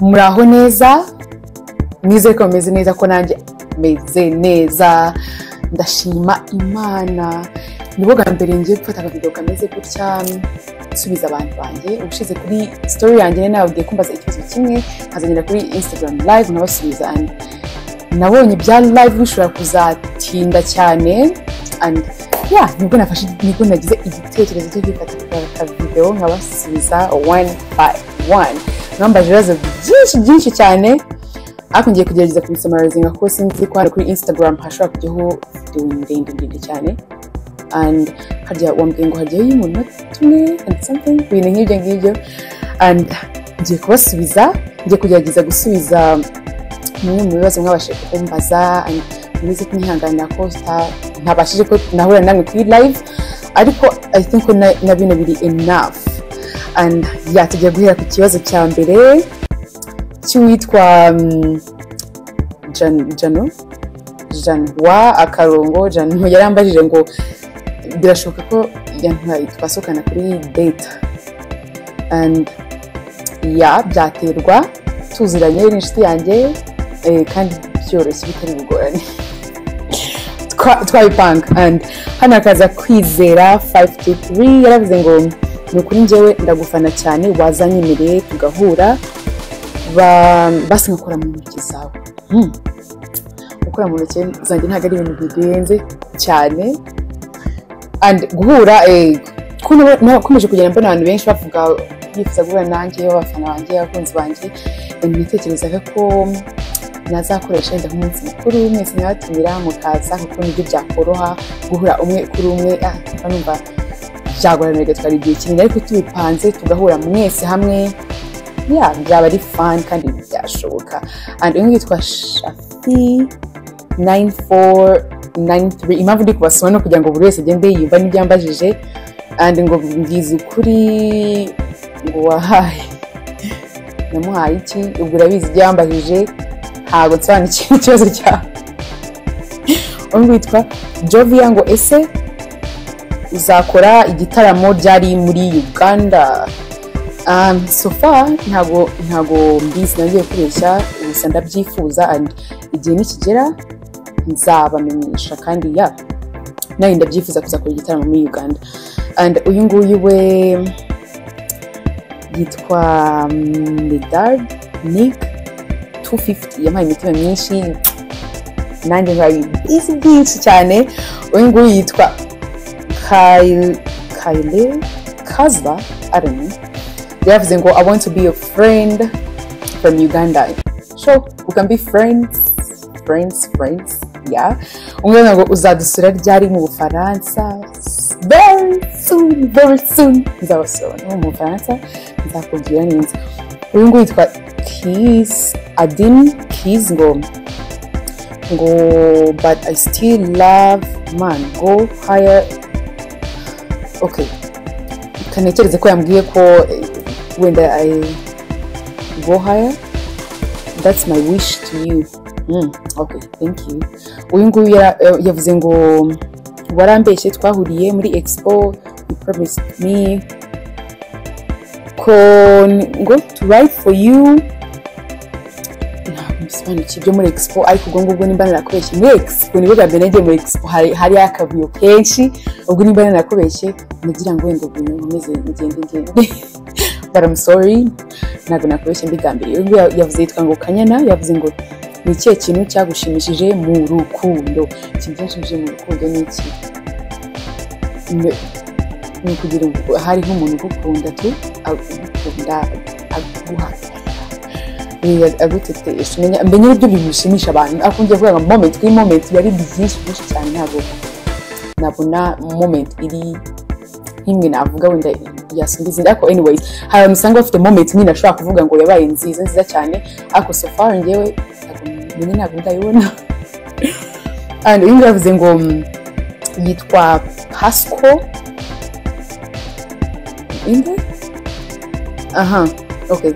muraho neza nizere ko bameze neza ko nanjye meze neza ndashima imana nibwo bwa mbere ngiye gufata akavido kameze gutya nsubiza abantu banjye ubushize kuri sitori yanjye nari nababwiye kumbaza ikibazo kimwe nkazagenda kuri instagram live nkabasubiza andi nabonye ibya live bishobora kuzatinda cyane and ya nibwo nafashe nibwo nagize igitekerezo cyo gufata akavidewo nkabasubiza wani bayi wani nabambaje ibibazo byinshi byinshi cyane ariko ngiye kugerageza kubisamarizinga kuko sinzi ko hano kuri instagram hashobora kujyaho videwo ndende ndende cyane and harya wambwiye ngo hajyaho iy'umunota tumwe and something ibintu nk'ibyo ngibyo and ngiye kubasubiza ngiye kugerageza gusubiza bimwe mu bibazo mwabashije kumbaza and ntibize kunyihanganira ko sta- ntabashije ko nahura namwe kuri live ariko i think ko na- na bino biri enough and ya tugiye guhera ku kibazo cya mbere cy'uwitwa mm, Jan- jano janwa akarongo jano yarambajije ngo birashoboka ko yantwaye twasohokana kuri date and ya byaterwa tuziranye n'inshuti yanjye eh, kandi byoroshye bitari bugoranye Twa- twabipanga and hano hakaza kwizera 523 yaravuze ngo ni ukuri njyewe ndagufana cyane wazanyemereye tugahura Ba- basi nkakora mu ntoki zawe Hmm. gukora mu ntoki zanjye ntabwo ari ibintu bigenze cyane and guhura eh, ko nabo- nakomeje kugenda mbona abantu benshi bavuga bifuza guhura nanjye abafana banjye abakunzi banjye Eh, nitekerezaga ko nazakoresha wenda nk'umunsi mukuru mwese nkabatumira mukaza kuko nibyo byakoroha guhura umwe kuri umwe ah, mba numva byagorana bigatwara igihe kinini ariko tubipanze tugahura mwese hamwe ya byaba ari fani kandi byashoboka and umwe yitwa shafi 9493 impamvu ndi kubasoma ni ukugira ngo buri wese agende yumva n'ibyo yambajije and ngo mbwiza ukuri ngo wahaye namuhaye iki ubwo urabizi ibyo yambajije ntabwo nsobanukiwe ikibazo cyawe undi witwa joviya ngo ese uzakora igitaramo ryari muri uganda um, so far ntago ntago mbizi nagiye kubeshya gusa ndabyifuza and igihe nikigera nzabamenyesha kandi ya nawe ndabyifuza kuzakora igitaramo muri uganda and uyu nguyu we yitwa medard nick 250 yampaye imitima myinshi nanjye nkaba bizi byinshi cyane uyu nguyu yitwa Kyle- kyle kazba aroni yavuze ngo i want to be a friend from uganda so we can be friends friends friends yeah umwe ngo uzadusura ryari mu bufaransa very soon very soon nzabasura no mu bufaransa nzakubwira neza uyu nguyu yitwa kis adin kis ngo ngo but i still love man go higher okay kanekereze ko yambwiye ko eh, wenda I go higher that's my wish to you mm, okay thank you uyu nguyu ya- eh, yavuze ngo warambeshye twahuriye muri expo you promised me ko n- ngo to write for you ntabwo mbisobanukiye ibyo muri expo ariko ubwo ngubwo nimba narakubeshye muri expo nibwo bwa mbere nagiye muri expo hari hariyo akavuyo kenshi ubwo nimba narakubeshye nagira ngo wenda ubuntu nkomeze ngende ngende but I'm sorry ntabwo nakubeshye mbigambiriye uyu nguyu yavuze yitwa ngo kanyana yavuze ngo ni ikihe kintu cyagushimishije mu rukundo ikintu cyashimishije mu rukundo ni iki Ne- ni ukugira ngo hari nk'umuntu ugukunda tu agukunda aguha eh, agutetesha umenya mbenya uburyo ibintu bishimisha abantu ariko ngiye kuvuga ngo moment kuri moment biba ari byinshi byinshi cyane ntabwo nabona moment iri nk'imwe navuga wenda yasumba izindi ariko anyways hari abantu usanga bafite moment nyine ashobora kuvuga ngo yabaye nziza nziza cyane ariko so far ngewe ntabwo nyine ntabwo ndayibona and uyu nguyu yavuze ngo mm, yitwa pasco inde aha okay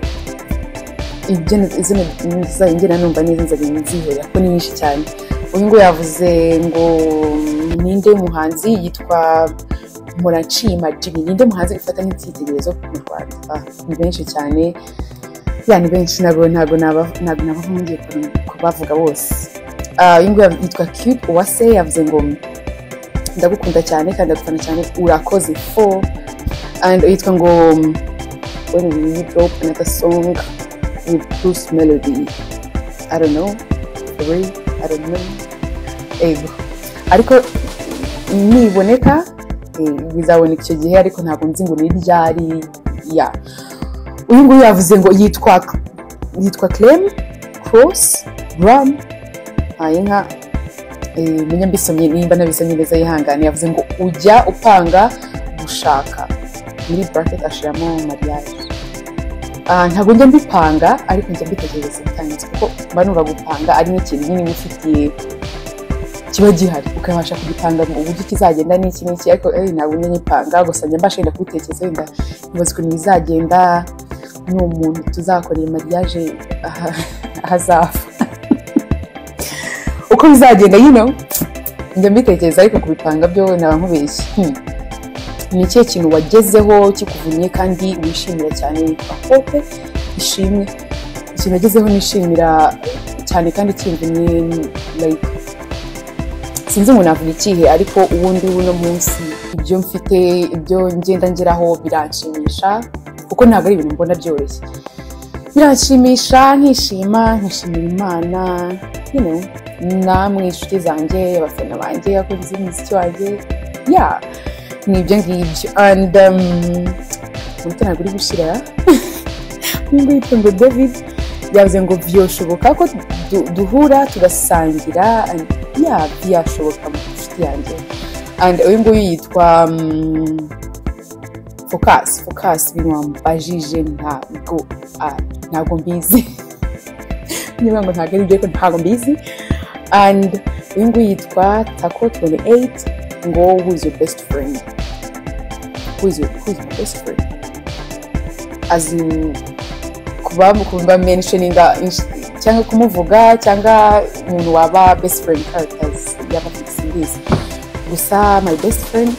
ibyo na- izina zizajya ngera numva neza nzajya nzihera ko ni nyinshi cyane uyu nguyu yavuze ngo mm, ninde muhanzi yitwa muracima jimmy ninde muhanzi ufata nk'icyitegererezo mu rwanda Ah, ni benshi cyane ya ni benshi ntabwo ntabwo naba- ntabwo nabaho ngiye kubi- kubavuga bose Ah, iyi nguyu yitwa cube uwase yavuze ngo ndagukunda cyane kandi ndagukunda cyane urakoze fo and yitwa ngo when we drop another song with Bruce Melody I don't know three I don't know ego ariko niboneka eh, bizaboneka icyo gihe ariko ntabwo nzi ngo ni ryari ya uyu nguyu yavuze ngo yitwa yitwa Clem Cross Ram haye nka eh, menya mbisomye nimba nabisomye neza yihangane yavuze ngo ujya upanga gushaka muri bracket ashiramo mariage Ah, ntabwo njya mbipanga ariko njya mbitegereza bitangitse kuko mba numva gupanga ari nk'ikintu nyine uba ufitiye kiba gihari ukabasha kugipanga mu buryo kizagenda n'iki n'iki ariko eh, ntabwo njya nyipanga gusa njya mbasha wenda kubitekereza wenda nkibaza ukuntu bizagenda n'umuntu tuzakorera mariage aha- ahazava uko bizagenda you know njya mbitekereza ariko kubipanga byo naba nkubeshye Hmm. ni ikihe kintu wagezeho kikuvunnye kandi wishimira cyane witwa hope ishimwe ikintu wagezeho nishimira cyane kandi kimvunnye ni- like sinzi umuntu avuga ikihe ariko ubundi uno munsi ibyo mfite ibyo ngenda ngeraho biranshimisha kuko ntabwo ari ibintu mbona byoroshye biranshimisha nkishima nkishimira imana you know, namwe inshuti zanjye abafana banjye abakunzi b'umuziki wanjye ya ni ibyo ngibyo and um, umuntu ntabwo uri gushyira n'ubwo yitwa ngo david yavuze ngo byoshoboka ko du- duhura tugasangira and ya byashoboka mu nshuti yanjye and uyu nguyu yitwa um, focus focus binwambajije ntabwo ah, ntabwo mbizi niba ngo ntabwo ari ibyo ariko ntabwo mbizi and uyu nguyu yitwa tako 28 ngo who is your best friend who is your, who is my best friend as in kuba kumva mentioninga insh- cyangwa kumuvuga cyangwa umuntu waba best friend characters yaba afite simbizi gusa my best friend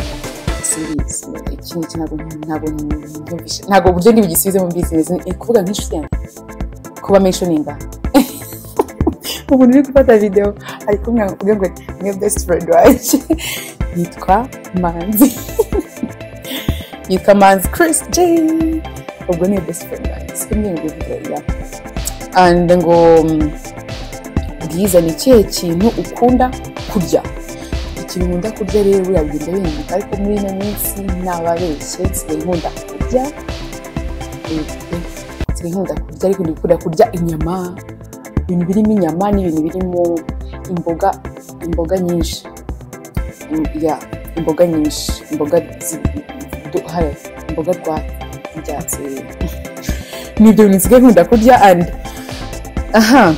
simbizi ikintu iki ntabwo ntabwo nyumvisha ntabwo uburyo ntibugisubize mu business ni kuvuga nk'inshuti yanjye kuba mentioninga umuntu uri gufata videwo ari kumwe avuga ngo niyo best friend wanjye yitwa manzi yitwa manzi chris j ubwo niyo best friend wanjye si imwe ngo ya and ngo mm, bwiza ni ikihe kintu ukunda kurya ikintu nkunda kurya rero biragenda bihinduka ariko muri ino minsi nababeshye nsigaye nkunda kurya eh, eh, nsigaye nkunda kurya ariko ndikunda kurya inyama ibintu birimo inyama n'ibintu birimo imboga imboga nyinshi Mm, yeah, imboga nyinshi imboga zi- du- haya, imboga rwatsi ibyatsi ni ibyo bintu nsigaye nkunda kurya and aha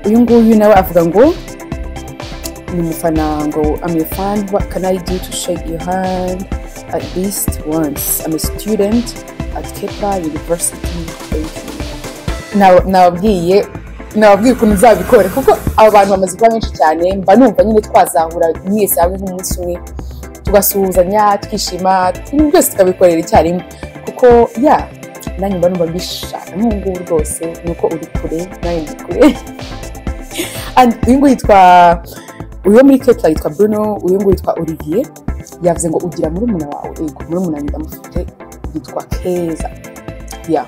uyu nguyu nawe avuga ngo ni umufana ngo I'm your fan what can I do to shake your hand at least once I'm a student at Kepa University thank you Nab- nababwiye nababwiye ukuntu nzabikora kuko aba bantu bamaze kuba benshi cyane mba numva nyine twazahura mwese hamwe nk'umunsi umwe tugasuhuzanya twishima ibintu byose tukabikorera icyarimwe kuko ya nanjye mba numva mbishaka nk'ubu ngubu rwose ni uko uri kure nanjye ndi kure And uyu nguyu yitwa uyu wo muri kepla yitwa bruno uyu nguyu yitwa olivier yavuze ngo ugira murumuna wawe yego murumuna wanjye ndamufite yitwa keza ya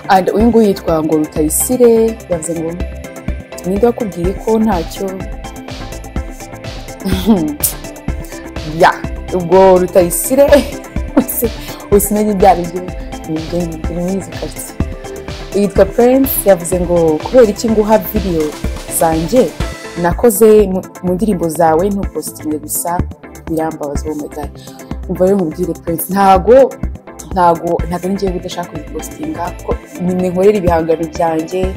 and uyu nguyu yitwa ngo rutayisire yavuze ngo ninde wakubwiye ko ntacyo ya ubwo rutayisire usimenya ibyo ari byo ni ibyo ngibyo ni muri izi karitsiye yitwa prince yavuze ngo kubera iki nguha video zanjye nakoze mu- mu ndirimbo zawe ntupositinge gusa birambabaza uwo mugari umva rero mubwire prince ntago ntago ntago ari njyewe udashaka kubipositinga kuko ninkorera ibihangano byanjye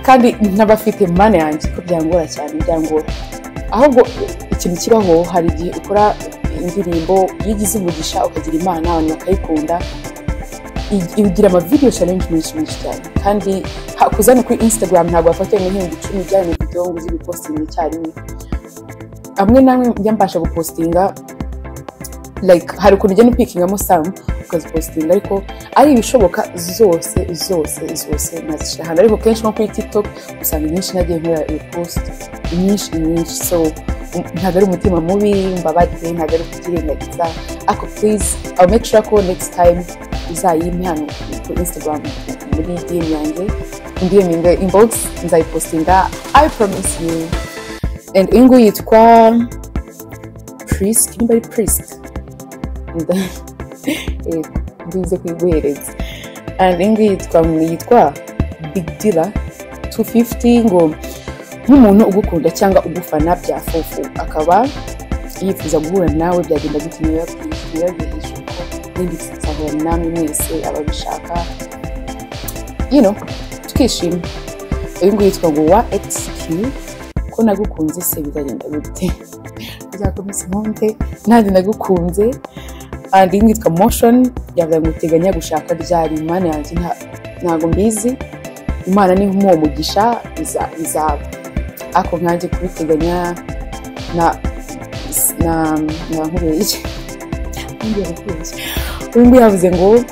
kandi n'abafite mana yanjye ko byangora cyane byangora ahubwo ikintu kibaho hari igihe ukora indirimbo iyo ugize umugisha ukagira imana abantu bakayikunda igira amavideyo challenge menshi menshi cyane kandi ha- kuzana kuri instagram ntabwo wafata ibihumbi icumi byane video ngo uze ibipostinga icyarimwe amwe namwe njya mbasha gupostinga like hari ukuntu ugenda upikingamo samu ukazipositinga ariko ari ibishoboka zose zose zose nazishyira ahantu ariko kenshi nko kuri tiktok usanga inyinshi nagiye nkora repost inyinshi inyinshi so ntabwo ari umutima mubi mbabare ntabwo ari ukutirengagiza ariko please i'll make sure ko next time uzayimpe hano ku instagram muri dm yanjye indirimbo inga inbox nzayipostinga i promise you and iyi ngiyi yitwa priest nimba ari priest mbize kuyiguhereza and ingi yitwa yitwa big dealer 250 ngo nk'umuntu ugukunda cyangwa ugufana byafufu akaba yifuza guhura nawe byagenda gute niba yabwirije ko n'indi tuzahura namwe mwese ababishaka you know tukishima uyu nguyu yitwa ngo wa xq ko nagukunze se bizagenda gute uzakomeza impunde nanjye nagukunze andi imwe yitwa moshoni yavuga ngo uteganya gushaka ryari imana yanjye ntabwo mbizi imana ni nk'uwo mugisha bizaba ariko nkanjye kubiteganya na na na nkubeye uyu nguyu yavuze ngo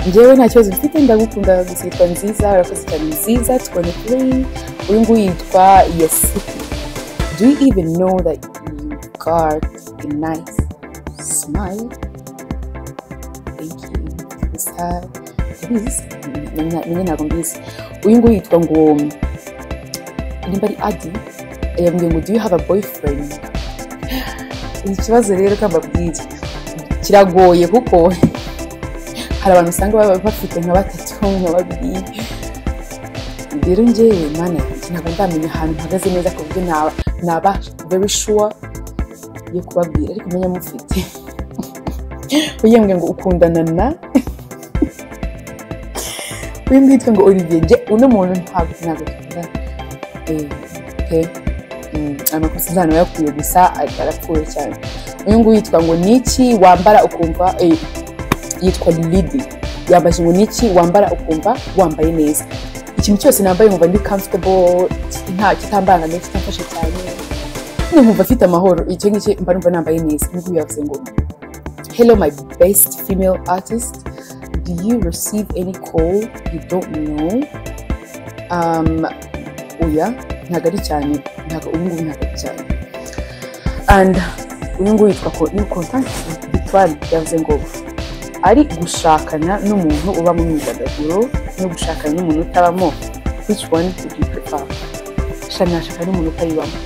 ngewe nta kibazo mfite ndagukunda gusa yitwa nziza urakoze cyane nziza tubone kuri uyu nguyu yitwa yasipi do you even know that you got a nice smile gusa ndabizi menye ntabwo mbizi uyu nguyu yitwa ngo nimba ari adi yambwiye ngo do you have a boyfriend ikibazo rero ko mbabwira kiragoye kuko hari abantu usanga baba bafite nka batatu nka babiri rero ngewe mana yanjye ntabwo ndamenya ahantu mpagaze neza ku buryo naba very sure yo kubabwira ariko menya mufite uyambwiye ngo ukundana na uyambwiye yitwa ngo olivier nge uno muntu ntabwo ntabwo dukunda pe amakosa izana yakuye gusa arapfuye cyane uyu nguyu yitwa ngo niki wambara ukumva yitwa lidi yambaje ngo niki wambara ukumva wambaye neza ikintu cyose nambaye nkumva ndi comfortable nta kitambangamye kitamfashe cyane nkumva afite amahoro icyo ngicyo mba numva nambaye neza uyu nguyu yavuze ngo Hello, my best female artist. Do you receive any call you don't know? Um, oya, ntabwo ari cyane ntabwo ubu ngubu ntabwo ari cyane and uyu nguyu yitwa kontanti victoire yavuze ngo ari gushakana n'umuntu uba mu myidagaduro no gushakana n'umuntu utabamo which one would you prefer? shana nashakana n'umuntu utayibamo